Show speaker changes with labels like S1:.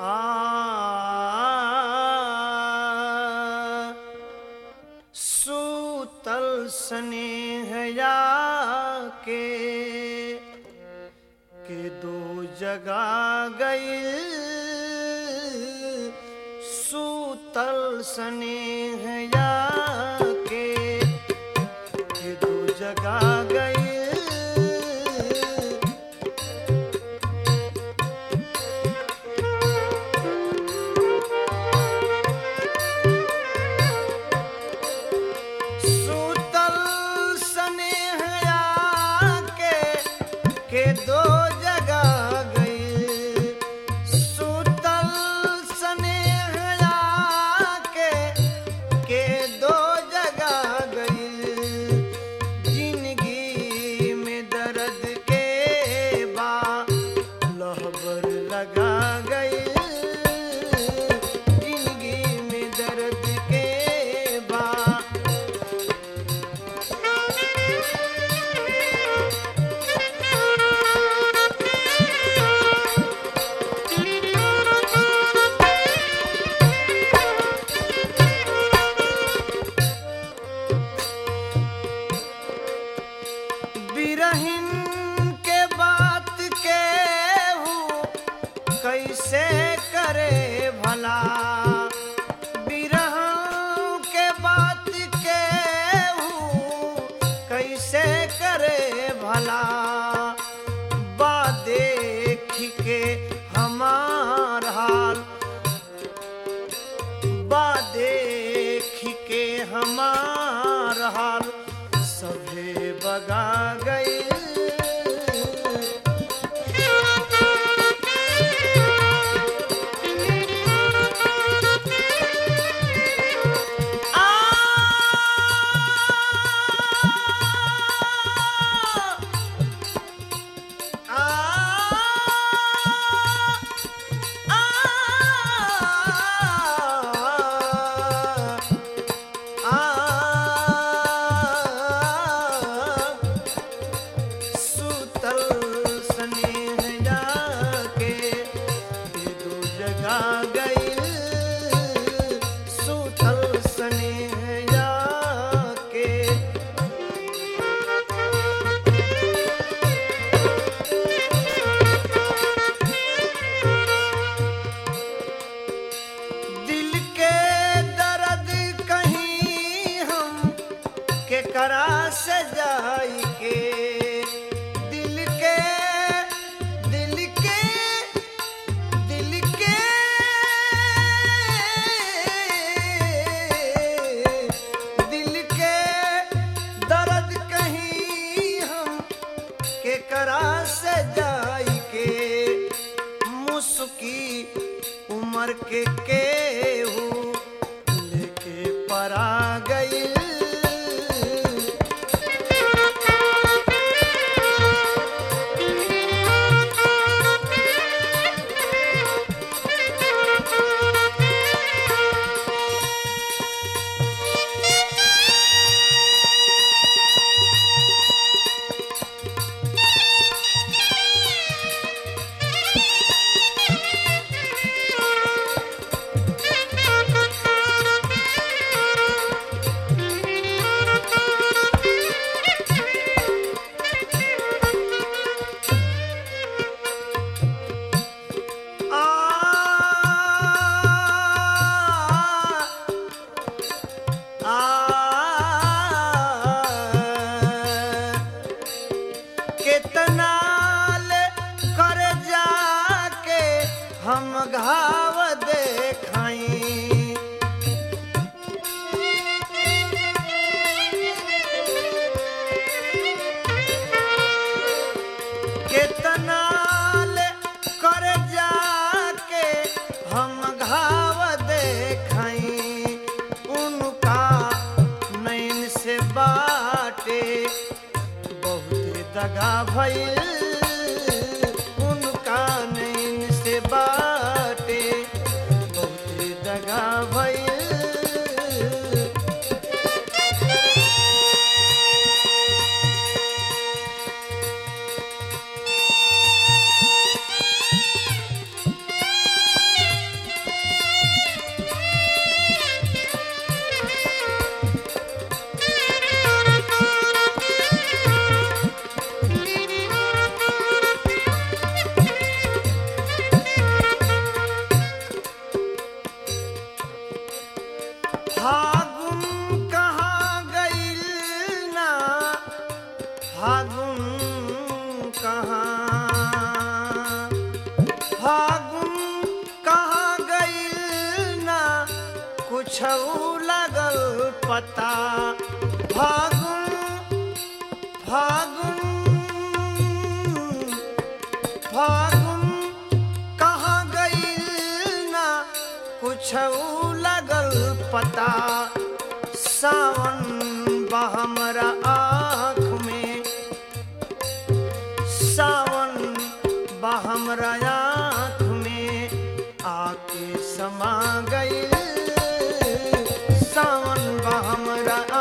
S1: आ सूतल स्नेहया के के दो जगा गई सूतल स्नेहया के के दो जगा गई सूतल स्नेहया के के दो जगा गई सूतल स्नेहया के के दो जगा गई जिंदगी में दर्द के बा लहबर लगा गई जिंदगी में दर्द के बा बिरहिन के बात के हूँ कैसे करे भला बिरह के बात के हूँ कैसे करे भला बा देख के हमार हाल बा देख के हमार हाल सभे बगा गई सुतल स्नेह जाके ये दो जगा गई सुतल स्नेह जाके दिल के दर्द कहीं हम के करा से जाई के दिल के दिल के दिल के दिल के दर्द कहीं हम के करा से जाई के मुस्की उम्र के केहू लेके परा गई कितना ले कर जाके हम घाव देखाई कितना ले कर जाके हम घाव देखाई उनका नैन से बाटे बहुत दगा भइल उनका नैन से बाटे बहुत दगा भइल कुछ लगल पता फागुन फागुन फागुन कहाँ गई ना कुछ लगल पता सावन बहमरा आँख में सावन बहमरा आँख में आके समा गई सावन बहमरा